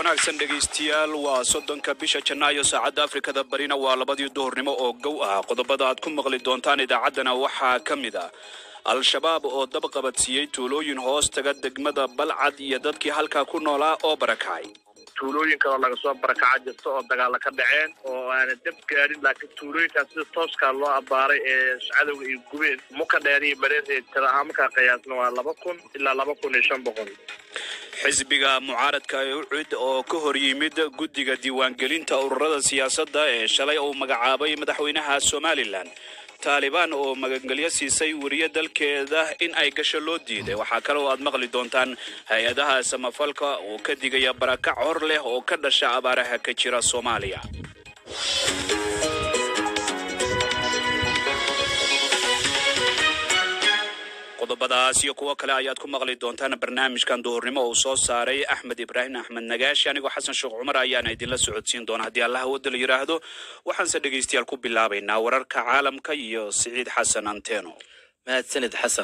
wanaagsan dhegaystayaal waa soddonka bisha janaayo saacadda afrikada barina waa labadii duhurnimo oo gow ah qodobada aad ku maqli doontaan idaacaddana waxaa ka mid ah al-shabaab oo dab qabadsiiyey tuulooyin hoos taga degmada balcad iyo dadkii halkaa ku noolaa oo barakacay tuulooyin kaloo laga soo barakaca jirta oo dagaalo ka dhaceen oo aana dab gaadhin laakiin tuulooyinkaas sida tooskaa loo abbaaray ee cadowga ay gubeen muka dheer iyo mareeree tira ahaan markaa qiyaasna waa laba kun ilaa laba kun iyo shan boqol xisbiga mucaaradka ee ucid oo ka hor yimid guddiga diiwaangelinta ururada siyaasadda ee shalay uu magacaabay madaxweynaha somalilan taalibaan oo magangelyo siisay weriye dalkeeda in ay gasho loo diiday waxaa kale oo aad maqli doontaan hay-adaha samafalka oo ka digaya barakac hor leh oo ka dhasha abaaraha ka jira soomaaliya qodobadaas iyo kuwo kale ayaad ku maqli doontaan barnaamijkan duhurnimo uu soo saaray axmed ibraahim axmed nagaashi anigoo xasan sheekh cumar ayaana idinla socodsiin doona haddii allah wadda la yidhaahdo waxaanse dhegaystayaal ku bilaabaynaa wararka caalamka iyo siciid xasan anteno mahadsanid xasan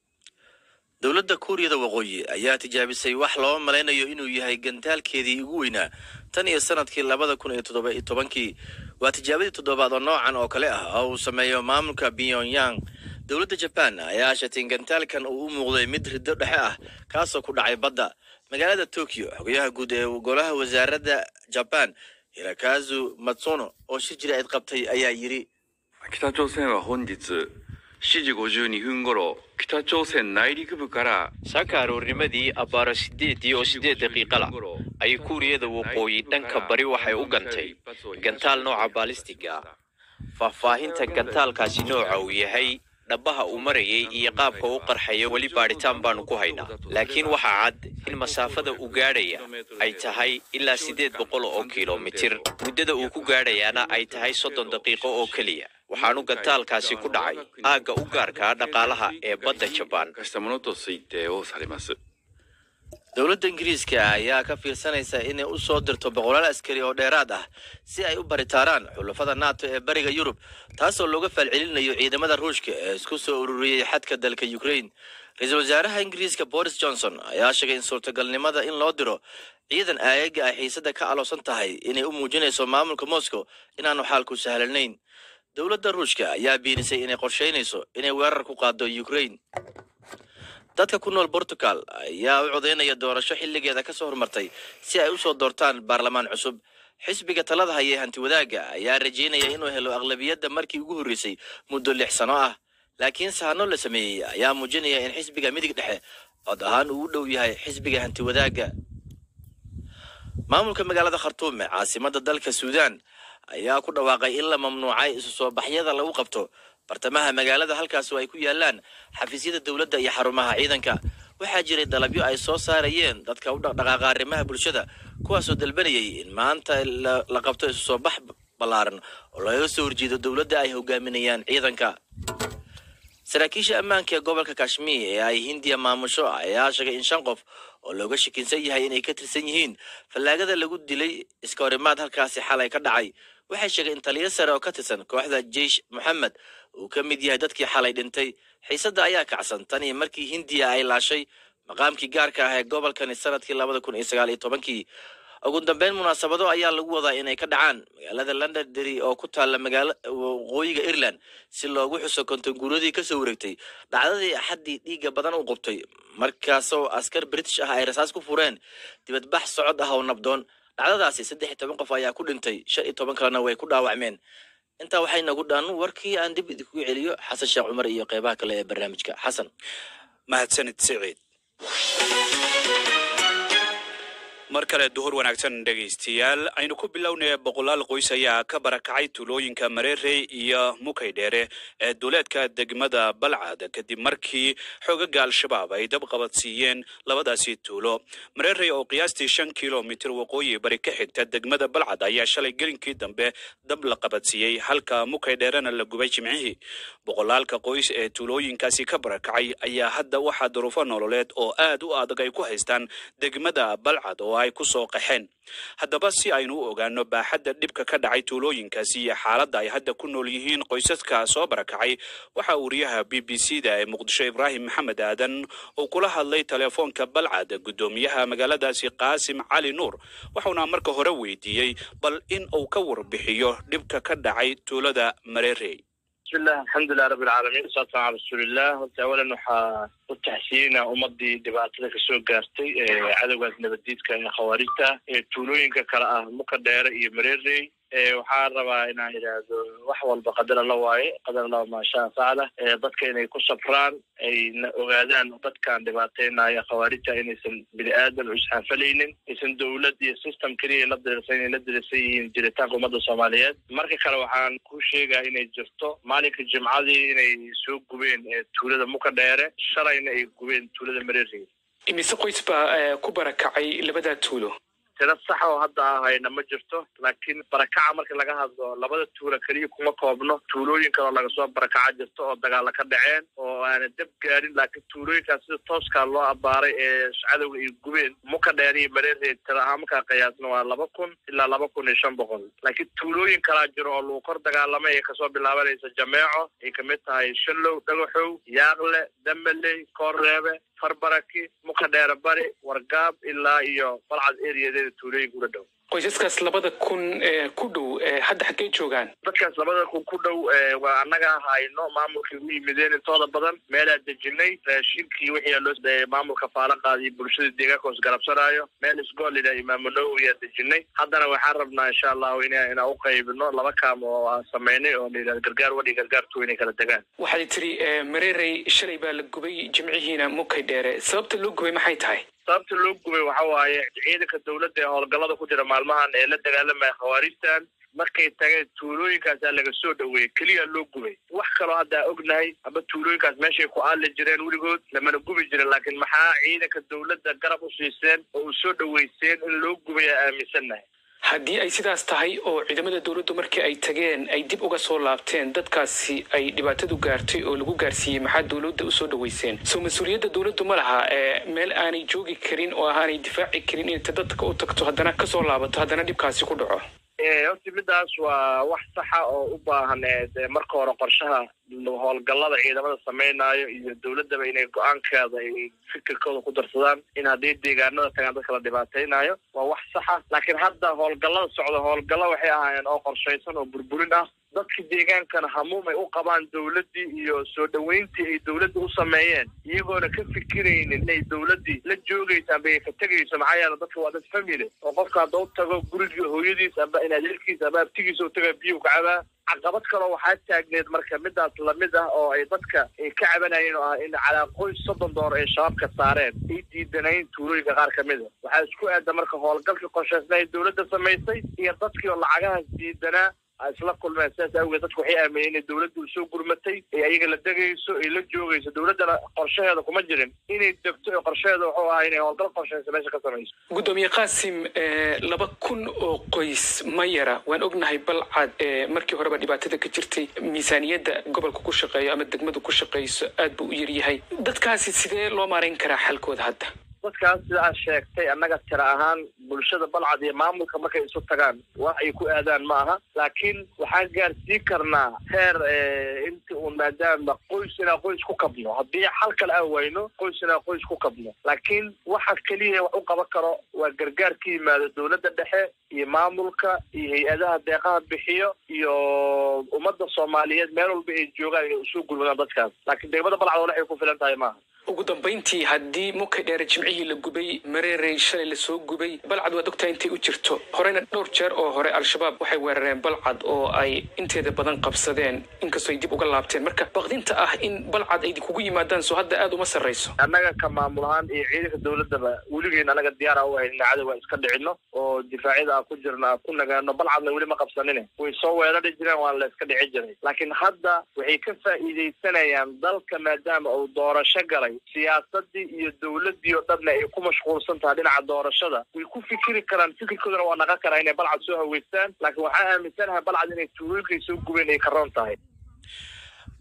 dowladda kuuriyada waqooyi ayaa tijaabisay wax loo malaynayo inuu yahay gantaalkeedii ugu weynaa tan iyo sanadkii labada kun iyo toddoba iyo tobankii waa tijaabadii toddobaad oo noocan oo kale ah oo uu sameeyo maamulka pyongyang dowladda jabaan ayaa ashatay in gantaalkan uu u muuqday mid riddo dhexe ah kaasoo ku dhacay badda magaalada tokyo xogayaha guud ee golaha wasaaradda jabaan hirakazu matsuno oo shir jira ayd qabtay ayaa yidhi 北朝鮮は本日7時52分頃北朝鮮内陸部から saaka aroornimadii abbaaro sideedii oo sideed daqiiqa lah ayay kuuriyada waqooyi dhanka bari waxay u gantay gantaal nooca baalistiga faahfaahinta gantaalkaasi nooca uu yahay dhabaha uu marayay iyo qaabka u qarxaya weli baadhitaan baanu ku haynaa laakiin waxaa cad in masaafada uu gaadhaya ay tahay ilaa siddeed boqol oo kilomitir muddada uu ku gaadhayaana ay tahay soddon daqiiqo oo keliya waxaanu gantaalkaasi ku dhacay aagga u gaarkaa dhaqaalaha ee badda jabaan したものと推定をされます dowladda ingiriiska ayaa ka fiirsanaysa inay u soo dirto boqolaal askari oo dheeraad ah si ay u baritaaraan xulafada nato ee bariga yurub taasoo looga faalcelinayo ciidamada ruushka ee isku soo ururiyey xadka dalka ukraine ra-iisul wasaaraha ingiriiska boris johnson ayaa sheegay in suurtagalnimada in loo diro ciidan aayaga ay xiisada ka aloosan tahay inay u muujinayso maamulka moscow inaanu xaalku sahlanayn dowladda ruushka ayaa biinisay inay qorshaynayso inay weerar ku qaado ukraine dadka ku nool portugal ayaa u codaynaya doorasho xilligeeda ka soo hormartay si ay u soo doortaan baarlamaan cusub xisbiga talada haya hanti wadaagga ayaa rajaynaya inuu helo aqlabiyadda markii ugu horreysay muddo lix sano ah laakiin sahano la sameeyey ayaa muujinaya in xisbiga midig dhexe cod ahaan uu u dhow yahay xisbiga hanti wadaagga maamulka magaalada khartuum ee caasimadda dalka suudaan ayaa ku dhawaaqay in la mamnuucay isu soo baxyada lagu qabto bartamaha magaalada halkaas oo ay ku yaalaan xafiisyada dowladda iyo xarumaha ciidanka waxaa jiray dalabyo ay soo saarayeen dadka u dhaqdhaqaaqa arrimaha bulshada kuwaasoo dalbanayay in maanta la qabto isu soo bax ballaaran oo lagaga soo horjeedo dowladda ay hogaaminayaan ciidanka saraakiisha ammaanka ee gobolka kashmiir ee ay hindiya maamusho ayaa sheegay in shan qof oo looga shakinsan yahay inay ka tirsan yihiin fallaagada lagu dilay iska horimaad halkaasi xalay ka dhacay waxay sheegay in taliyo sare oo ka tirsan kooxda jeish moxamed uu ka mid yahay dadkii xalay dhintay xiisadda ayaa kacsan tan iyo markii hindiya ay laashay maqaamkii gaarka ah ee gobolkani sanadkii labada kun iyo sagaal iyo tobankii ugu dambeyn munaasabado ayaa lagu wadaa inay ka dhacaan magaalada londondery oo ku taalla magaala waqooyiga ireland si loogu xuso kontonguuradii kasoo wareegtay dhacdadii axaddii dhiigga badan u qubtay markaasoo askar british ah ay rasaas ku fureen dibadbax socod ah oo nabdoon dhacdadaasi saddex iyo toban qof ayaa ku dhintay shan iyo toban kalena way ku dhaawacmeen intaa waxay nagu dhan warkii aan dib idinku celiyo xasan sheekh cumar iyo qeybaha kale ee barnaamijka xasan mahadsanid siciid mar kale duhur wanaagsan dhegaystayaal aynu ku bilownaya boqolaal qoys ayaa ka barakacay tuulooyinka mareerey iyo mukaydheere ee duuleedka degmada balcad kadib markii xoogaga al-shabaab ay dab qabadsiiyeen labadaasi tuulo mareerey oo qiyaastii shan kilomitir waqooyi bari ka xigta degmada balcad ayaa shalay gelinkii dambe dab la qabadsiiyey halka mukaydheerena la gubay jimcihii boqolaalka qoys ee tuulooyinkaasi ka barakacay ayaa hadda waxaa duruufo nololeed oo aad u adag ay ku haystaan degmada balcad oo oo ay ku soo qaxeen haddaba si aynu u ogaano baaxadda dhibka ka dhacay tuulooyinkaasi iyo xaaladda ay hadda ku nool yihiin qoysaska soo barakacay waxaa wariyaha b b c da ee muqdisho ibraahim maxamed aadan uu kula hadlay telefoonka balcad guddoomiyaha magaaladaasi qaasim cali nuur wuxuuna marka hore weydiiyey bal in uu ka warbixiyo dhibka ka dhacay tuulada mareerey bismillah alxamdulilah rabbi alcaalamiin wasalatu ala rasuulillah horta awalan waxaa u taxsiyeynaa ummadii dhibaatada kasoo gaartay cadowgaas nabaddiidka ee khawaarijta ee tuulooyinka kale ah muka dheere iyo mareerey waxaan rabaa inaan idhaahdo wax walba qadar alla waaye qadar alla maashaa facla dadka inay ku safraan ayna ogaadaan dadkan dhibaataynaya khawaarijta inaysan bini aadan u isxaafalaynin aysan dowlad iyo system keliya la dirirsan inay la dirirsan yihiin jiritaanka ummadda soomaaliyeed marka kale waxaan ku sheegaa inay jirto maalinka jimcadii inay soo gubeen tuulada muka dheere shalayna ay gubeen tuulada mareerey imise qoys baa ku barakacay labadaa tuulo tiro sax oo hadda ahayna ma jirto laakiin barakaca marka laga hadlo labada tuula keliya kuma koobno tuulooyin kaloo laga soo barakaca jirto oo dagaala ka dhaceen oo aana dab gaadhin laakiin tuulooyinkaas sida tooskaa loo abaaray ee cadowga ay gubeen muka dheer iyo mareereed tiro ahaan markaa qiyaasna waa laba kun ilaa laba kun iyo shan boqol laakiin tuulooyin kalaa jiro oo lagu kor dagaalamay ee kasoo bilaabanaysa jameeco ay kamid tahay shallow dhagaxow yaaqle damaley koorreebe farbaraki muka dheere bari wargaab ilaa iyo balcad eriyadeeda tuulooyinka ula dhow qoysaskaas labada kun ee ku dhow hadda xaggey joogaan dadkaas labada kun ku dhow waa annaga hayno maamulkii u yimideen intooda badan meelaa dejinay raashinkii wixii loo maamulka faala qaadiyo bulshada deegaanka hoos garabsanaayo meel isgoolida imaamu nawowi aa dejinay haddana waxaan rabnaa insha allahu in inaan u qaybino laba kaam oo aan samaynay oo la yidhahdo gargaar wadhi gargaar tuw inay kala degaan waxaad tiri mareerey shalay baa la gubay jimcihiina mukay dheere sababta loo gubay maxay tahay sababta loo gubay waxa waaye ciidanka dowladda ee howlgallada ku jira maalmahan ee la dagaalamaya khawaarijtan markay tageen tuulooyinkaasaa laga soo dhoweeyey keliya loo gubay wax kaloo hadda ognahay aba tuulooyinkaas meeshay ku aali jireen weligood lamana gubi jirin laakiin maxaa ciidanka dowladda garab u siiseen oo u soo dhoweyseen in loo gubay aa aaminsannahay haddii ay sidaas tahay oo ciidamada dowladdu markii ay tageen ay dib uga soo laabteen dadkaasi ay dhibaatadu gaartay oo lagu gaarsiiyey maxaa dowladda usoo dhoweyseen soo mas-uuliyadda dowladdu ma laha meel aanay joogi karin oo aanay difaaci karin inta dadka u tagto haddana kasoo laabato haddana dhibkaasi ku dhaco horta midaas waa wax saxa oo u baahan marka hore qorshaha howlgallada ciidamada samaynayo iyo dowladdaba inay go-aankeeda ay fikirkooda ku darsadaan in haddii deegaanada tagaan dadka la dhibaataynayo waa wax saxa laakiin hadda howlgallada socda howlgallo waxay ahaayeen oo qorshaysan oo burburin ah dadka deegaankana hamuum ay u qabaan dowladdii iyo soo dhoweyntii ay dowladda u sameeyeen iyagoona ka fikiraynin inay dowladdii la joogayso amba ay ka tegayso maxaa yeele dadka waa dad family oo qofka hadda u tago gurigii hooyadiis amba in adeerkiisa amba abtigiisa u taga biyuu ka cabaa caqabad kaloo waxaa taagneed marka midaas lamid ah oo ay dadka ay ka cabanayeen oo ah in calaa qoys soddon door ay shabaabka saareen ay diidanayn tuulooyinka qaar ka mid a waxaa isku aada marka howlgalkii qorshaysna ay dowladda samaysay iyo dadkii oo lacagahaas diidanaa isla kulmeen sidaas awgeed dadku waxay aamineen inay dowladda u soo gurmatay ee ayaga la degayso ay la joogayso dowladdana qorshaheeda kuma jirin inay degto ee qorshaheeda wuxuu ahaa inay howlgal qorshaysa meesha ka samayso guddoomiye qaasim laba kun oo qoys ma yara waan ognahay balcad markii horeba dhibaatada ka jirtay miisaaniyadda gobolka ku shaqeeyo ama degmadu ku shaqeyso aad buu u yaryahay dadkaasi sidee loo maarayn karaa xalkooda hadda dadkaas sida aad sheegtay annaga tira ahaan bulshada balcad iyo maamulka markay isu tagaan wax ay ku aadaan ma aha laakiin waxaan gaarsii karnaa heer inti uun maadaama qoys inaa qoys ku kabno haddii xal kale aan wayno qoys inaa qoys ku kabno laakiin waxa keliya wax u qaban karo waa gargaar ka yimaado dowladda dhexe iyo maamulka iyo hay-adaha deeqaha bixiyo iyo ummadda soomaaliyeed meel walba ay joogaan inay usoo gurmadaan dadkaas laakiin degmada balcad oo waxay ku filan tahay maaha ugu dambayntii haddii mukay dheere jimcihii la gubay mareerey shalay lasoo gubay balcad waad ogtahay intay u jirto horeyna dhowr jeer oo hore al-shabaab waxay weerareen balcad oo ay inteeda badan qabsadeen inkastoo ay dib uga laabteen marka baqdinta ah in balcad ay kugu yimaadaan soo hadda aada uma sarrayso annaga ka maamul ahaan iyo ciidanka dowladdaba weligeen annaga diyaara u ahayn ina cadow aan iska dhicino oo difaacyada aan ku jirno aan ku nagaano balcadna weli ma qabsanine way soo weerari jireen waan la iska dhici jiray laakiin hadda waxay ka faa'iidaysanayaan dalka maadaama uu doorasho galay siyaasadii iyo dowladdii oo dhanna ay ku mashquulsan tahay dhinaca doorashada way ku fikiri karaan fikirkoodana waa naqan karaa inay balcad soo haweystaan laakiin waxaa aaminsanahay balcad inay tuulooyinkay soo gubeen ay karoon tahay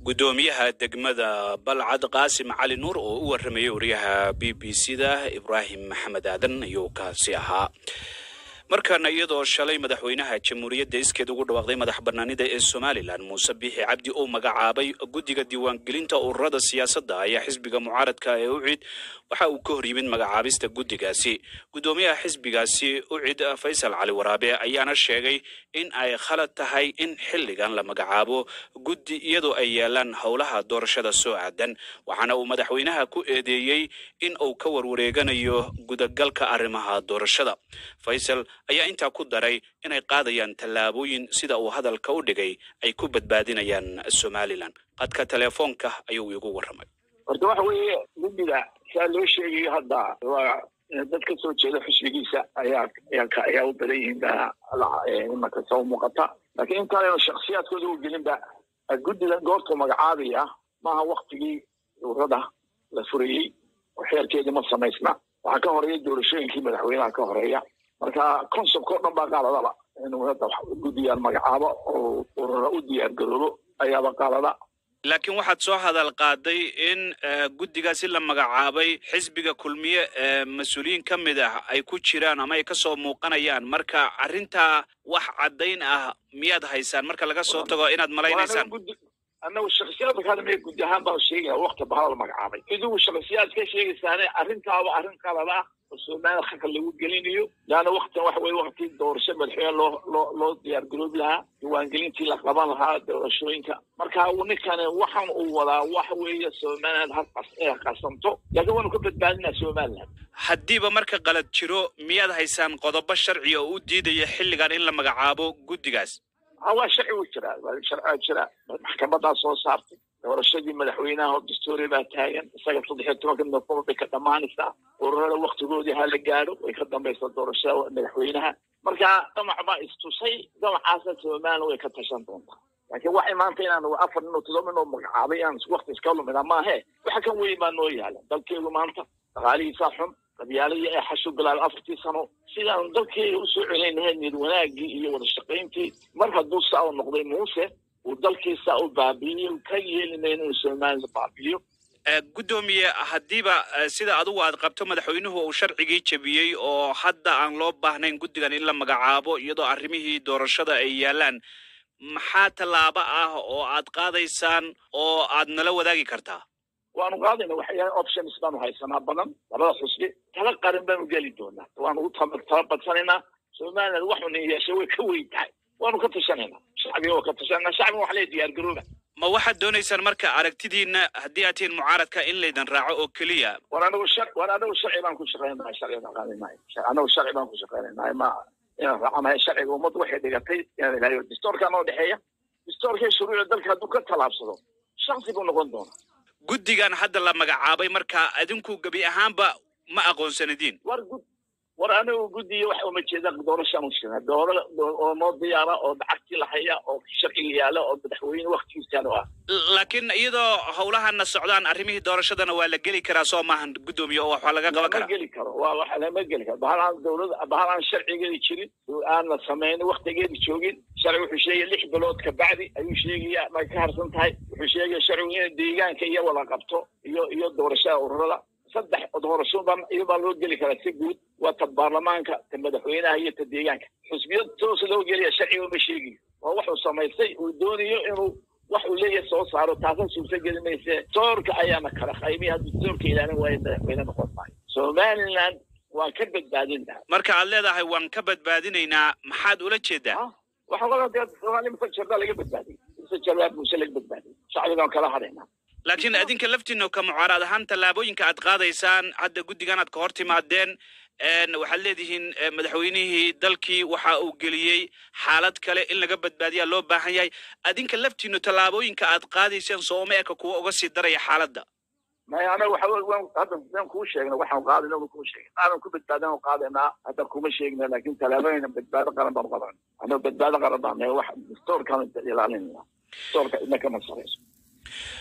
guddoomiyaha degmada balcad qaasim cali nuur oo u warramayay wariyaha b b c da ibraahim maxamed aadan ayuu kaasi ahaa markaana iyadoo shalay madaxweynaha jamhuuriyadda iskeed ugu dhawaaqday madax banaanida ee somalilan muuse biixi cabdi uu magacaabay guddiga diiwaangelinta ururada siyaasadda ayaa xisbiga mucaaradka ee ucid waxa uu ka hor yimid magacaabista guddigaasi guddoomiyaha xisbigaasi ucid faysal cali waraabe ayaana sheegay in ay khalad tahay in xilligan la magacaabo guddi iyadoo ay yaalaan howlaha doorashada soo aadan waxaana uu madaxweynaha ku eedeeyey in uu ka warwareeganayo gudagalka arrimaha doorashada faysal ayaa intaa ku daray inay qaadayaan tallaabooyin sida uu hadalka u dhigay ay ku badbaadinayaan somalilan qadka teleefoonka ayuu igu warramay horta waxa weeye guddiga saa loo sheegayo hadda waa dad ka soo jeeda xisbigiisa ayaa ayaa ayaa u badan yihiin baa imanka soo muuqata laakiin intaanaynu shaksiyaadkooda u gelinba guddigan goortuu magacaabaya maaha waktigii urada la furayey oo xeerkeedii ma samaysna waxaa ka horeeya doorashooyinkii madaxweynaha ka horeeya marka concepka o dhan baa qaaladaba inuu hadda guddigan magacaabo oo urura u diyaar garoobo ayaaba qaalada laakiin waxaad soo hadal qaaday in guddigaasi la magacaabay xisbiga kulmiye ee mas-uuliyiin ka mid ah ay ku jiraan ama ay ka soo muuqanayaan marka arrintaa wax caddayn ah miyaad haysaan marka laga soo tago inaad malaynaysaan annagu shaksiyaadka kadame guddi ahaan baan sheegaya wakti bahal la magacaabay idigu shaksiyaad ka sheegaysaane arrintaaba arrin qalad ah oo soomaalida xagga lagu gelinayo laana waktan waxa weye wakti doorasho madaxweyne loo loo loo diyaar garoobi lahaa diiwaangelintii la qaban lahaa doorashooyinka marka ninkani waxaan uu wadaa waxa weeye somaliland halqas ee qasanto laakiin waanu ka badbaadinaa somaliland haddiiba marka qalad jiro miyaad haysaan qodobo sharci oo u diidaya xilligan in la magacaabo guddigaas waa sharci u jiraa waa sharciga jira maxkamadaa soo saartay doorashadii madaxweynaha oo dastuuri baa taagan isaga saddex iyo tobanka noofembar bay ka dhammaanaysaa ururada waktigoodii ha la gaadho way ka dambaysaa doorashada madaxweynaha marka damac baa istusay damacaasa somaliland way ka tashan doontaa laakiin waxay maanta inaan afar nin oo todoba nin oo magacaabay inaan wakti iska lumina maahe waxa kan weyn baa noo yaala dalkeedu maanta dhaqaalihiisaa xun qabyaaladii ee xashu bilaabay afartii sano sidaan dalkeega usoo celinaynahay niyad wanaagii iyo wada shaqayntii mar hadduu saa u noqday muuse uu dalkiisa u baabi'iyo ka yeeli mayno inuu somaliland baabi'iyo guddoomiye haddiiba sida adugu aad qabto madaxweynuhu uu sharcigii jebiyey oo hadda aan loo baahnayn guddigan in la magacaabo iyadoo arrimihii doorashada ay yaalaan maxaa tallaabo ah oo aad qaadaysaan oo aad nala wadaagi kartaa waanu qaadayna waxyaala options baanu haysanaa badan labada xusbi tala qaran baanu geli doonaa waanu u tala badsanaynaa somaliland waxuna yeeshay way ka weyn tahay waanu ka tashanaynaa shacbiga waa ka tashanayna shacbiga waxa lee diyaar garooba ma waxaad doonaysaan marka aragtidiina haddii aad tihiin mucaaradka in laydan raaco oo keliya war anagu shar war anagu sharci baan ku shaqaynahay sharciga qaadanahay anagu sharci baan ku shaqaynahay ma inaan raacanahay sharciga ummaddu waxay dhigatay inaan ilaaliyo distoorkaa noo dhexeeya distoorkii shuruucda dalka hadduu ka tallaabsado shaksi buu noqon doonaa guddigan hadda la magacaabay marka adinku gebi ahaanba ma aqoonsanadiin war gud war anigu guddiga waxa uma jeeda doorashaan u jirna doora oo noo diyaara oo lacagtii la haya oo sharciga yaala oo madaxweyne waktigiisaan u ah laakiin iyadoo howlahana socdaan arrimihii doorashadana waa la geli karaa soo maahan guddoomiye oo waxaa laga qaban lama karaa geli karo waa waxa lama geli karo bahal aan dowlada bahal aan sharcigeedi jirin oo aan la samaynin waktigeedi joogin sharci wuxuu sheegaya lix bilood ka bacdi ayuu sheegaya may ka harsan tahay wuxuu sheegaya sharcigu in deegaanka iyo wada qabto iyo iyo doorashada ururada saddex doorasho baa iyabaa loo geli karaa si guud waa ta baarlamaanka ta madaxweynaha iyo ta deegaanka xusbiyad toos loo gelaya sharciga ma sheegiyo waa wuxuu samaystay uu doonayo inuu wax uu leeyahay soo saaro taasna suurta geli mayse doorka ayaana kala qaybay hadduu doorka ilaalin waayo madaxweyne noqon maayo somaliland waa ka badbaadin lahaa marka aad leedahay waan ka badbaadinaynaa maxaad ula jeedaa waxaa laga dee soomaali mise jardaa laga badbaadiyey mise jardaa muuse laga badbaadiyey shacbigaan kala hadhaynaa laakiin adinka laftiina ka mucaarad ahaan tallaabooyinka aad qaadaysaan hadda guddigan aad ka hor timaadeen een, waxaad leedihiin eh, madaxweynihii dalkii waxa uu geliyey xaalad kale in laga badbaadiyaa loo baahan yahay adinka laftiinu tallaabooyinka aad qaadayseen sooma eka kuwa uga sii daraya xaaladda maya anaga waxa wey waan hadda waan kuu sheegna waxaan qaadayna waan kuu sheegna aadan ku badbaadan oo qaadaynaa hadda kuma sheegna laakiin tallaabooyina badbaado qaran baan qadan anaga badbaado qaran baan nahay wax dastoorkaan ilaalinayna dastoorka idna kama sarayso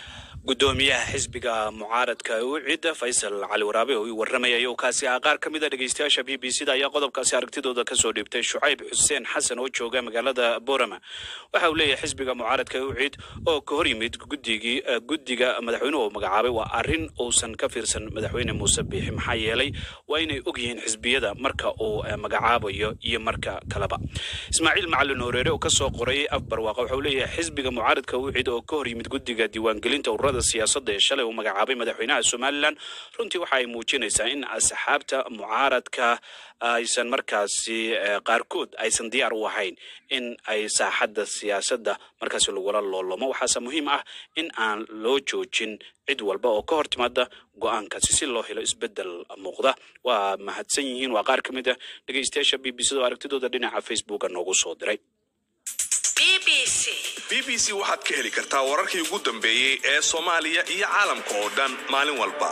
gudoomiyaha xisbiga mucaaradka ucid faysal cali waraabe oo ii warramaya ayuu kaasi ah qaar ka mid a dhegeystayaasha b b c da ayaa qodobkaasi aragtidooda kasoo dhiibtay shucayb xuseen xasan oo jooga magaalada borama waxa uu leeyahay xisbiga mucaaradka ucid oo ka hor yimid guddigii guddiga madaxweynuhu magacaabay waa arrin uusan ka fiirsan madaxweyne muuse biixi maxaa yeelay waa inay og yihiin xisbiyada marka uu magacaabayo iyo marka kaleba ismaaciil macalin horeere oo kasoo qoray afbarwaaqa waxa uu leeyahay xisbiga mucaaradka ucid oo ka hor yimid guddiga diiwaangelinta ururada siyaasadda ee shalay uu magacaabay madaxweynaha somalilan runtii waxa ay muujinaysaa in asxaabta mucaaradka aysan markaasi qaarkood aysan diyaar u ahayn in ay saaxadda siyaasadda markaasi lagula loolomo waxaase muhiim ah in aan loo joojin cid walba oo ka hor timaada go-aankaasi si loo helo isbeddel muuqda waa mahadsan yihiin waa qaar ka mid a dhegeystayaasha b b c oo aragtidooda dhinaca facebooka noogu soo diray b b c waxaad ka heli kartaa wararkii ugu dambeeyey ee soomaaliya iyo caalamka oo dhan maalin walba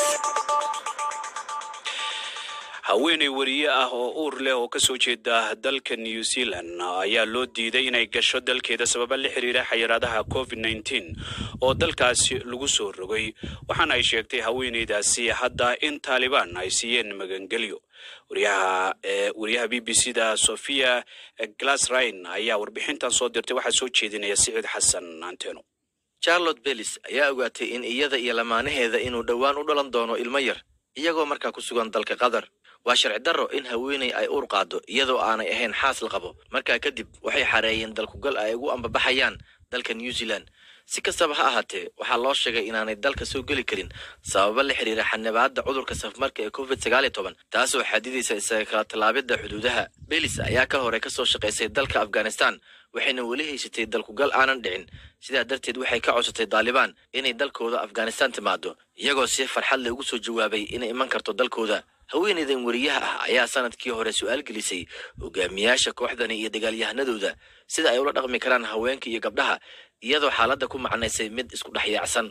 haweeney wariye ah oo uur leh oo kasoo jeeda dalka new zealand ayaa loo diiday inay gasho dalkeeda sababa la xiriira xayiraadaha covid nneteen oo dalkaasi lagu soo rogay waxaana ay sheegtay haweeneydaasi hadda in taalibaan ay siiyeen magangelyo wariyaha wariyaha b b c da sophia glasrine ayaa warbixintan soo dirtay waxaa soo jeedinaya siciid xasan anteno charlotte bellis ayaa ogaatay in iyada iyo lamaanaheeda inuu dhowaan u dhalan doono ilmo yar iyagoo markaa ku sugan dalka qatar waa sharci darro in haweeney ay uur qaado iyadoo aanay ahayn xaas la qabo markaa kadib waxay xareeyeen dalkugal ay ugu ambabaxayaan dalka new zealand si kastaba ha ahaatee waxaa loo sheegay inaanay dalka soo geli karin sababa la xiriira xanibaadda cudurka safmarka ee covid sagaal iyo toban taasoo xadidaysa isaga kala tallaabidda xuduudaha belis ayaa ka hore kasoo shaqaysay dalka afghanistan waxayna weli haysatay dalkugal aanan dhicin sidaa darteed waxay ka codsatay daalibaan inay dalkooda afghanistan timaado iyagoo si farxad leh ugu soo jawaabay inay iman karto dalkooda haweeneydan wariyaha ah ayaa sanadkii hore su-aal gelisay hogaamiyaasha kooxdani iyo dagaalyahanadooda sida ay ula dhaqmi karaan haweenka iyo gabdhaha iyadoo xaaladda ku macnaysay mid isku dhex yaacsan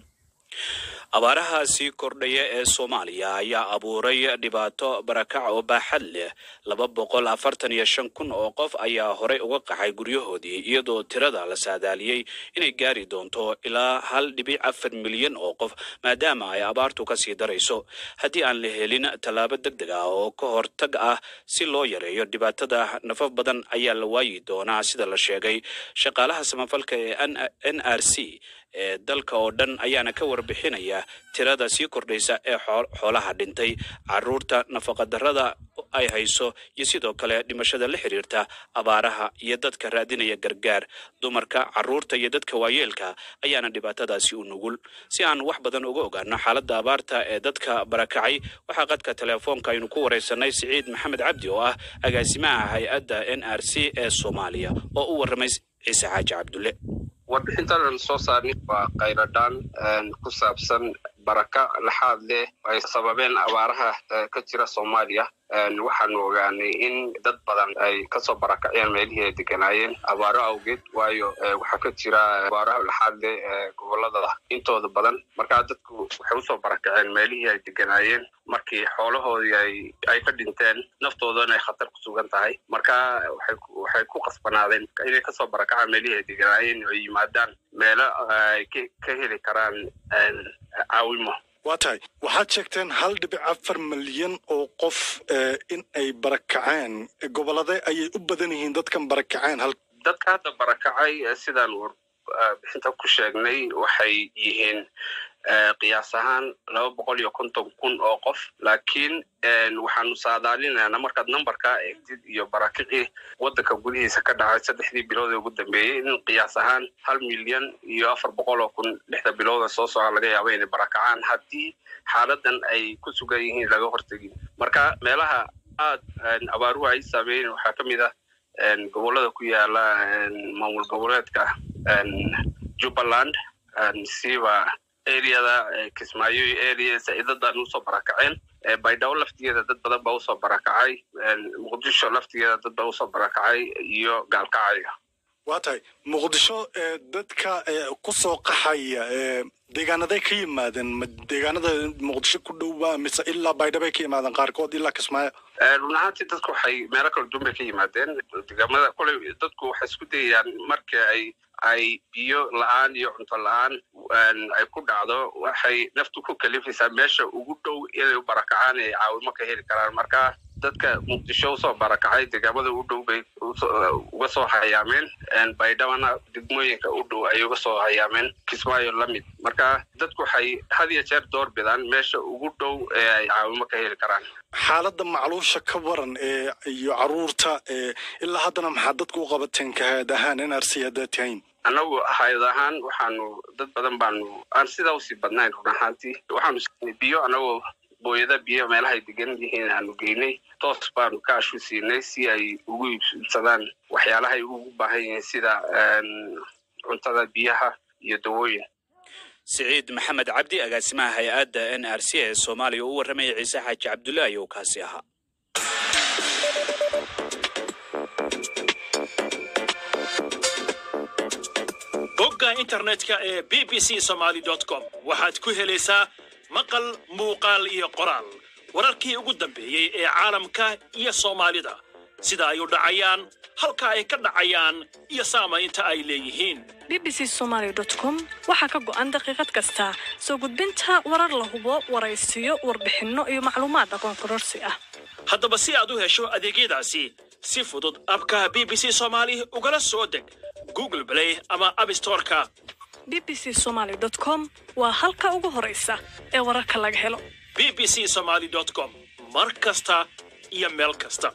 abaaraha sii kordhaya ee soomaaliya ayaa abuuray dhibaato barakac oo baaxad leh laba boqol afartan iyo shan kun oo qof ayaa horey uga qaxay guryahoodii iyadoo tirada la saadaaliyey inay gaari doonto ilaa hal dhibic afar milyan oo qof maadaama ay abaartu kasii darayso haddii aan la helin tallaabo deg deg ah oo ka hortag ah si loo yareeyo dhibaatada nafaf badan ayaa la waayi doonaa sida la sheegay shaqaalaha samafalka ee n r c ee dalka oo dhan ayaana ka warbixinaya tirada sii kordhaysa ee xoolaha dhintay caruurta nafaqadarrada ay hayso iyo sidoo kale dhimashada la xiriirta abaaraha iyo dadka raadinaya gargaar dumarka caruurta iyo dadka waayeelka ayaana dhibaatadaasi u nugul si aan wax badan uga ogaano xaaladda abaarta ee dadka barakacay waxaa qadka teleefoonka aynu ku waraysanay siciid maxamed cabdi oo ah agaasimaha hay-adda n r c ee soomaaliya oo u warramay ciise xaaji cabdulle warbixintan aan soo saarnay waa khayradhaan ku saabsan baraka laxaad leh ay sababeen abaaraha ka jira soomaaliya waxaanu ogaanay in dad badan ay kasoo barakaceen meelihii ay deganaayeen abaaro awgeed waayo waxaa ka jira abaaraha laxaad leh gobolada intooda badan markaa dadku waxay usoo barakaceen meelihii ay deganaayeen markii xoolahoodii ay ay ka dhinteen naftoodana ay khatar ku sugan tahay marka waxay ku qasbanaadeen inay kasoo barakacaan meelihii ay deganaayeen oo yimaadaan meelo ay ka heli karaan caawimo waa tahay waxaad sheegteen hal dhibic afar milyan oo qof in ay barakaceen gobolade ayay u badan yihiin dadkan barakaceen hal dadka hadda barakacay sidaan warbixinta ku sheegnay waxay yihiin qiyaas ahaan laba boqol iyo konton kun oo qof laakiin waxaanu saadaalinaynaa markaad numberkaa eegtid iyo barakicii waddanka gudihiisa ka dhacay saddexdii bilood ee ugu dambeeyey in qiyaas ahaan hal milyan iyo afar boqol oo kun lixda bilooda soo soca laga yaaba inay barakacaan haddii xaaladan ay ku sugan yihiin laga hortegin marka meelaha aad abaaruhu ay saameeyen waxaa ka mid ah gobolada ku yaala maamul goboleedka jubbaland siba areada kismaayo area saidadan usoo barakaceen baydhabo laftigeeda dad badan baa usoo barakacay muqdisho laftigeeda dad baa usoo barakacay iyo gaalkacayga waa tahay muqdisho dadka ku soo qaxaya deegaanaday ka yimaadeen ma deegaanada muqdisho ku dhowba mise ilaa baydhabay ka yimaadeen qaarkood ilaa kismaayo run ahaantii dadku waxay meelo kala duwan bay ka yimaadeen deegaamada koley dadku waxay isku dayayaan marka ay ay biyo la-aan iyo cunto la-aan ay ku dhacdo waxay naftu ku kalifaysaa meesha ugu dhow inay u barakacaan ay caawimo ka heli karaan marka dadka muqdisho usoo barakacay deegaamada u dhow bay uga soo hayaameen baydhabana degmooyinka u dhow ay uga soo hayaameen kismaayo la mid marka dadku waxay had iyo jeer door bidaan meesha ugu dhow ee ay caawimo ka heli karaan xaaladda macluusha ka waran ee iyo caruurta ee ilaa haddana maxaa dadku u qabateen kahaad ahaan n r c haddaad tihayn annagu hayad ahaan waxaanu dad badan baanu aan sidaa usii badnayn run ahaantii waxaanu siinay biyo annagoo booyada biyo meelahay degan yihiin aanu geynay toos baanu kaashu siinay si ay ugu iibsadaan waxyaalahay ugu baahan yihiin sida cuntada biyaha iyo dawooyin siciid maxamed cabdi agaasimaha hay-adda n r c ee soomaaliya u warramaya ciise xaaji cabdullaahi oo kaasi ahaa bogga internetka ee b b c somaly com waxaad ku helaysaa maqal muuqaal iyo qoraal wararkii ugu dambeeyey ee caalamka iyo soomaalida sida ay u dhacayaan halka ay ka dhacayaan iyo saamaynta ay leeyihiin b b c somaly com waxaa ka go'an daqiiqad kasta soo gudbinta warar la hubo waraysiyo warbixinno iyo macluumaad aqoon kororsi ah haddaba si aad u hesho adeegyadaasi si fudud abka b b c somaali ugala soo deg google play ama abstoreka b b c somaly com waa halka ugu horaysa ee wararka laga helo b b c somaly com mar kasta iyo meel kasta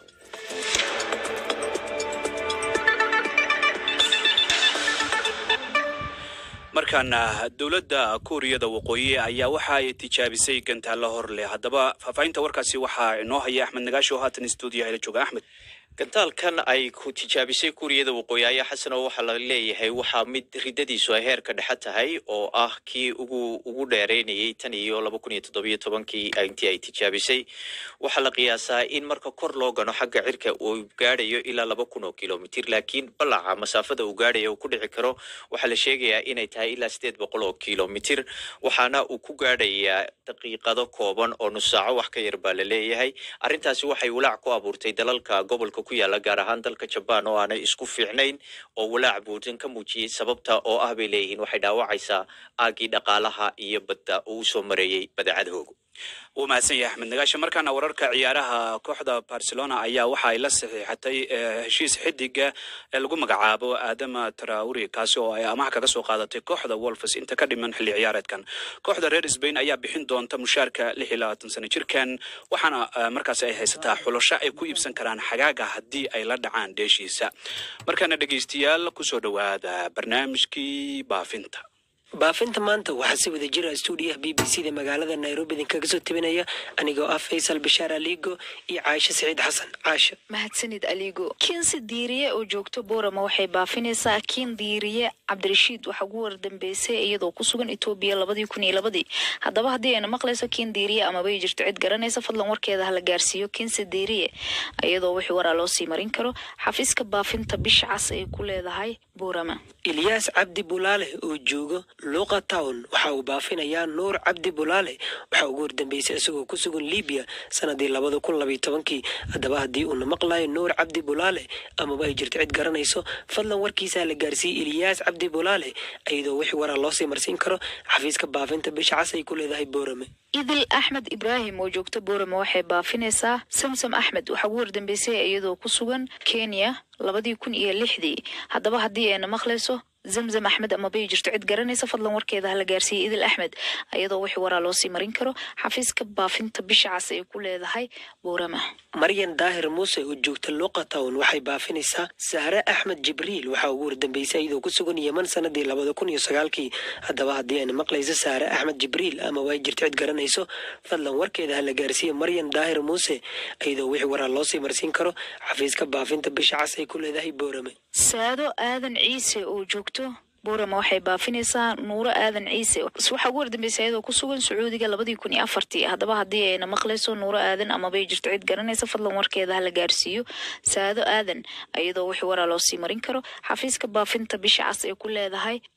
markaana dowladda kuuriyada waqooyi ayaa waxa ay tijaabisay gantaalla hor leh haddaba faahfaahinta warkaasi waxaa inoo haya axmed nagaashi oo haatan stuudiyaha la jooga axmed gantaalkan ay ku tijaabisay kuuriyada waqooyi ayaa xasan oo waxaa la leeyahay waxaa mid ridadiisu ay heerka dhexe tahay oo ah kii ugu ugu dheereynayay tan iyo laba kun iyo toddobiyo tobankii intii ay tijaabisay waxaa la qiyaasaa in marka kor loo gano xagga cirka uu gaadhayo ilaa laba kun oo kilomitir laakiin balaca masaafada uu gaadhaya uu ku dhici karo waxaa la sheegayaa inay tahay ilaa sideed boqol oo kilomitir waxaana uu ku gaadhayaa daqiiqado kooban oo nus saaco wax ka yar baa la leeyahay arrintaasi waxay walaac ku abuurtay dalalka gobolka ku yaala gaar ahaan dalka jabaan oo aanay isku fiicnayn oo walaac buudan ka muujiyey sababta oo ah bay leeyihiin waxay dhaawacaysaa aagii dhaqaalaha iyo badda uu usoo mareeyey badeecadahoogu wuu mahadsan yahay axmed nagaashe markaana wararka ciyaaraha kooxda barcelona ayaa waxa ay la saxiixatay heshiis xidiga ee lagu magacaabo aadama trauri kaasi oo ay amaha kaga soo qaadatay kooxda wolfs inta ka dhiman xilli ciyaareedkan kooxda reer sbain ayaa bixin doonta mushaarka lix iyo labaatan sano jirkan waxaana markaasi ay haysataa xulasho ay ku iibsan karaan xagaaga haddii ay la dhacaan dheeshiisa markaana dhegeystayaal kusoo dhowaada barnaamijkii baafinta baafinta maanta waxaa si wada jira stuudiyaha b b c da magaalada nairobi idinkaga soo tabinaya anigoo ah faysal bashaar aligo iyo caasho saciid xasan caasho mahadsanid aligo kiinsi diiriye oo joogto boorama waxay baafinaysaa kiin diiriye cabdirashiid waxaa ugu wardambeysay iyadoo ku sugan etoobiya labadii kun iyo labadii haddaba haddii ayna maqlayso kiin diiriye amabay jirto cid garanaysa fadlan warkeeda hala gaarsiiyo kiinsi diiriye iyadoo wixii waraa loo sii marin karo xafiiska baafinta bisha cas ay ku leedahay boorama ilyaas cabdi bulaale oo joogo luuqa town waxa uu baafinayaa nuur cabdi bulaale waxaa ugu hordambeysay isagoo ku sugan libiya sanadii labada kun labayo tobankii haddaba haddii uuna maqlayo nuur cabdi bulaale amaba ay jirto cid garanayso fadlan warkiisa la gaarsiiyey ilyaas cabdi bulaale iyadoo wixii waraa loosii marsiin karo xafiiska baafinta bisha cas ay ku leedahay boorame idil axmed ibraahim oo joogta boorama waxay baafinaysaa samsam axmed waxaa ugu hordambeysay iyadoo ku sugan kenya labadii kun iyo lixdii haddaba haddii ayna maqlayso zamzam axmed amabay jirto cid garanaysa fadlan warkeeda hala gaarsiiyey idil axmed iyadoo wixii waraa loosii marin karo xafiiska baafinta bisha cas ay ku leedahay boorama maryan daahir muuse oo joogta luuqa town waxay baafinaysaa sahre axmed jibriil waxaa ugu hordambeysay iyadoo ku sugan yeman sanadii labada kun iyo sagaalkii haddaba haddii ayna maqlayso sahre axmed jibriil amaba ay jirto cid garanayso fadlan warkeeda hala gaarsiiye maryan daahir muuse iyadoo wixii waraa loosii marsiin karo xafiiska baafinta bisha cas ay ku leedahay boorame saado aadan ciise oo joogto boorama waxay baafinaysaa nuuro aadan ciise waxaa ugu hordambeysay iyadoo ku sugan sacuudiga labadii kun iyo afartii haddaba haddii ayna maqlayso nuuro aadan amabay jirto cid garanaysa fadlan warkeeda hala gaarsiiyo saado aadan iyadoo wixii waraa loosii marin karo xafiiska baafinta bisha cas ay ku leedahay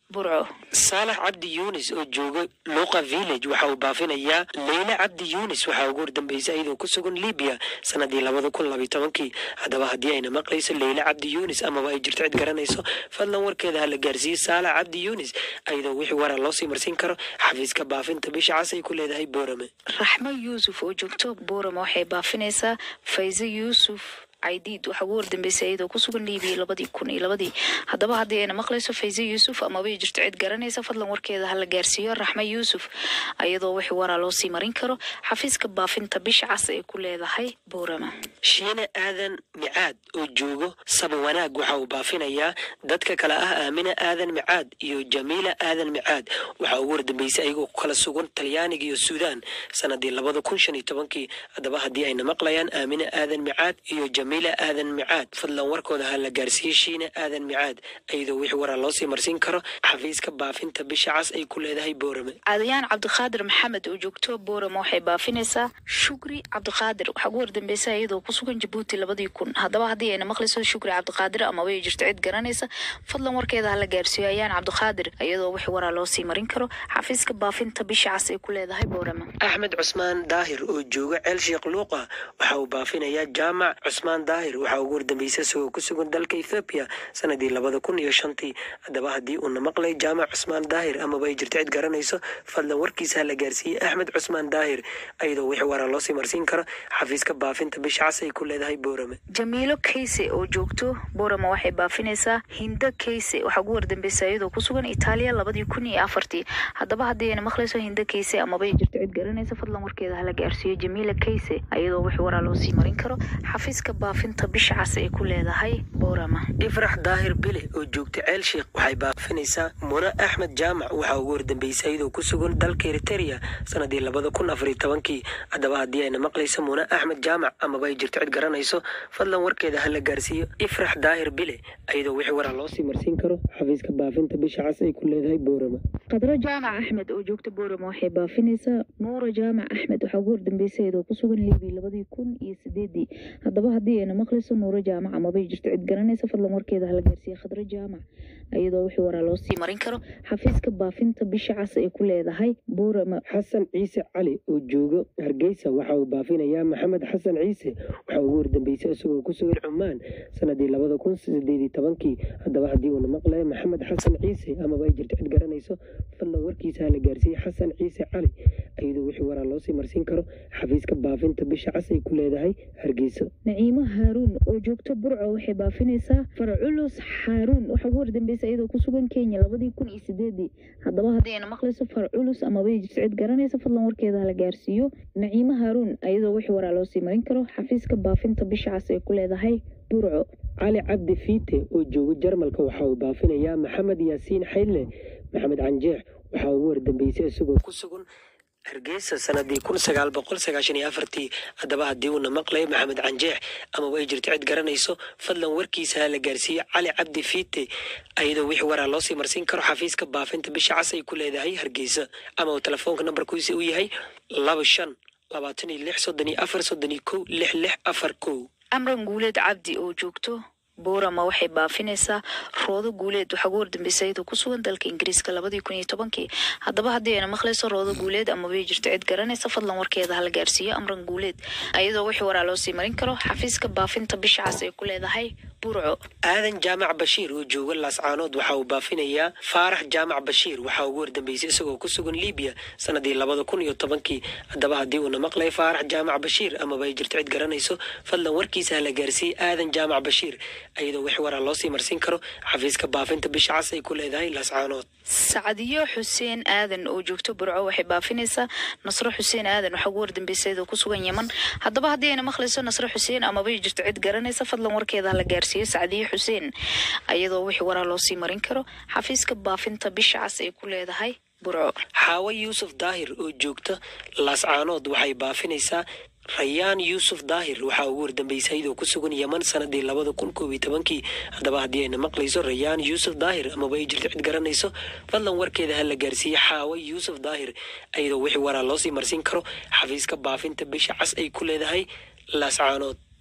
burco saalax cabdi yuunis oo jooga luuqa village waxa uu baafinayaa leyle cabdi yuunis waxaa ugu hordambeysay iyadoo ku sugan libiya sanadii labada kun labiyo tobankii haddaba haddii ayna maqlayso leyle cabdi yuunis amaba ay jirto cid garanayso fadlan warkeeda ha la gaarsiiyo saalax cabdi yuunis iyadoo wixii waraa loo sii marsiin karo xafiiska baafinta bisha cas ay ku leedahay boorame raxmo yuusuf oo joogto boorama waxay baafinaysaa fayse yuusuf caydiid waxaa ugu hordambeysay iyadoo ku sugan liibiya labadii kun iyo labadii haddaba haddii ayna maqlayso fayse yuusuf amaba ay jirto cid garanaysa fadlan warkeeda ha la gaarsiiyo raxmo yuusuf iyadoo wixii waraa loo sii marin karo xafiiska baafinta bisha cas ay ku leedahay boorama shiine aadan micaad oo joogo saba wanaag waxa uu baafinayaa dadka kale ah aamina aadan micaad iyo jamiila aadan micaad waxaa ugu hordambeysay ayagoo ku kala sugan talyaaniga iyo suudaan sanadii labada kun shan iyo tobankii haddaba haddii ayna maqlayaan aamina aadan micaad iyo jamiila aadan micaad fadlan warkooda ha la gaarsiiyey shiine aadan micaad iyadoo wixii waraa loo sii marsiin karo xafiiska baafinta bisha cas ay ku leedahay boorame cadayaan cabdiqaadir maxamed oo joogto boorama waxay baafinaysaa shukri cabdiqaadir waxaa ugu hordambeysay iyadoo ku sugan jabuuti labadii kun haddaba haddii ayna maqlayso shukri cabdiqaadir amaba ay jirto cid garanaysa fadlan warkeeda ha la gaarsiiyo ayaan cabdiqaadir iyadoo wixii waraa loo sii marin karo xafiiska baafinta bisha cas ay ku leedahay boorama axmed cusmaan daahir oo jooga ceel sheekh luuqa waxa uu baafinayaa jaamac cusmaan daahir waxaa ugu hordambeysay isagoo ku sugan dalka ethoobiya sanadii labada kun iyo shantii haddaba haddii uuna maqlay jaamac cusmaan daahir amaba ay jirto cid garanayso fadlan warkiisa ha la gaarsiiyey axmed cusmaan daahir iyadoo wixii waraa loo sii marsiin karo xafiiska baafinta bisha cas ay ku leedahay boorame jamiilo kayse oo joogto boorama waxay baafinaysaa hinda kayse waxaa ugu hordambeysay iyadoo ku sugan itaaliya labadii kun iyo afartii haddaba haddii ayna maqlayso hinda kayse amaba ay jirto cid garanaysa fadlan warkeeda ha la gaarsiiyo jamiila kayse iyadoo wixii waraa loo sii marin karo xafiiska baafinta bisha cas ay ku leedahay boorama ifrax daahir bile oo joogta ceel sheekh waxay baafinaysaa muna axmed jaamac waxaa ugu hordambeysay iyadoo ku sugan dalka eriteria sanadii labada kun afariyo tobankii haddaba haddii ayna maqlayso muna axmed jaamac amaba ay jirto cid garanayso fadlan warkeeda ha la gaarsiiyo ifrax daahir bile iyadoo wixii waraa loo sii marsiin karo xafiiska baafinta bisha cas ay ku leedahay boorama qadro jaamac axmed oo joogta boorama waxay baafinaysaa nuura jaamac axmed waxaa ugu hordambeysay iyadoo ku sugan liibiya labadii kun iyo sideedii haddaba haddii ayna maqlayso nuuro jaamac amaba ay jirto cid garanaysa fadlan warkeeda ha la gaarsiiya khadro jaamac iyadoo wixii waraa loo sii marin karo xafiiska baafinta bisha cas ay ku leedahay boorama xasan ciise cali oo jooga hargeysa waxa uu baafinayaa maxamed xasan ciise waxaa ugu hordambeysay isagoo ku sugan cumaan sanadii labada kun sideed iyo tobankii haddaba haddii uuna maqlayo maxamed xasan ciise amaba ay jirto cid garanayso fadlan warkiisa ha la gaarsiiyey xasan ciise cali iyadoo wixii waraa loo sii marsiin karo xafiiska baafinta bisha cas ay ku leedahay hargeysa naciimo haaruun oo joogto burco waxay baafinaysaa farculus xaaruun waxaa ugu hordambeysay iyadoo ku sugan kenya labadii kun iyo sideedii haddaba haddii ayna maqlayso farculus amaba ay jirto cid garanaysa fadlan warkeeda ha la gaarsiiyo naciimo haaruun iyadoo wixii waraa loo sii marin karo xafiiska baafinta bisha cas ay ku leedahay burco cali cabdi fiite oo jooga jarmalka waxa uu baafinayaa maxamed yaasiin xayle maxamed canjeex waxaa ugu hordambeysay isagoo ku sugan hargeysa sanadii kun sagaal boqol sagaashan iyo afartii haddaba haddii uuna maqlayo maxamed canjeex amaba ay jirto cid garanayso fadlan warkiisa ha la gaarsiiyo cali cabdi fiite iyadoo wixii waraa loo sii marsiin karo xafiiska baafinta bisha cas ay ku leedahay hargeysa ama uu telefoonka nambarkiisa u yahay laba shan labaatan iyo lix soddon iyo afar soddon iyo kow lix lix afar kow amran guuleed cabdi oo joogto boorama waxay baafinaysaa roodo guuleed waxaa ugu hordambeysay iyadoo ku sugan dalka ingiriiska labadii kun iyo tobankii haddaba haddii ayna maqlayso roodo guuleed amabay jirto cid garanaysa fadlan warkeeda hala gaarsiiyo amran guuleed iyadoo wixii waraa loo sii marin karo xafiiska baafinta bisha cas ay ku leedahay burco aadan jaamac bashiir oo jooga laascaanood waxa uu baafinayaa faarax jaamac bashiir waxaa ugu hordambeysay isagoo ku sugan libiya sanadii labada kun iyo tobankii haddaba haddii uuna maqlay faarax jaamac bashiir amaba ay jirto cid garanayso fadlan warkiisa ha la gaarsiiyey aadan jaamac bashiir iyadoo wixii waraa loo sii marsiin karo xafiiska baafinta bisha cas ay ku leedahay laascaanood sacdiyo xuseen aadan oo joogto burco waxay baafinaysaa nasro xuseen aadan waxaa ugu hordambeysay iyadoo ku sugan yeman haddaba haddii ayna maqlayso nasro xuseen amaba ay jirto cid garanaysa fadlan warkeeda hala gaarsiiyo sacdiyo xuseen iyadoo wixii waraa loo sii marin karo xafiiska baafinta bisha cas ay ku leedahay burco xaawo yuusuf daahir oo joogta laascaanood waxay baafinaysaa rayaan yuusuf daahir waxaa ugu hordambeysay iyadoo ku sugan yeman sanadii labada kun koob iyo tobankii haddaba haddii ayna maqlayso rayaan yuusuf daahir amaba ay jirto cid garanayso fadlan warkeeda ha la gaarsiiyey xaawo yuusuf daahir iyadoo wixii waraa loo sii marsiin karo xafiiska baafinta bisha cas ay ku leedahay laascaanood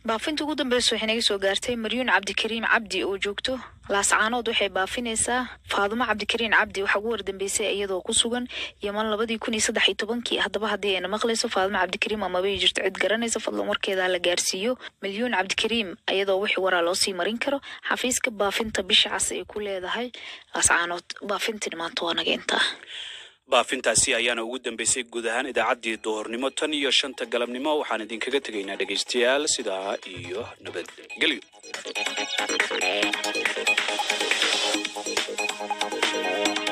baafinta ugu dambeysa waxay naga soo gaartay maryuun cabdikariim cabdi oo joogto laascaanood waxay baafinaysaa faadumo cabdikariin cabdi waxaa ugu wardambeysay iyadoo ku sugan yaman labadii kun iyo saddex iyo tobankii haddaba haddii ayna maqlayso faadumo cabdikariim amaba ay jirto cid garanaysa fadlan warkeeda la gaarsiiyo milyuun cabdikariim iyadoo wixii waraa loo sii marin karo xafiiska baafinta bisha cas ay ku leedahay laascaanood baafintii maanta waa naga intaa baafintaasi ayaana ugu dambeysay guud ahaan idaacaddii duhurnimo tan iyo shanta galabnimo waxaan idinkaga tegaynaa dhegaystayaal sidaa iyo nabadgelyo Thank you.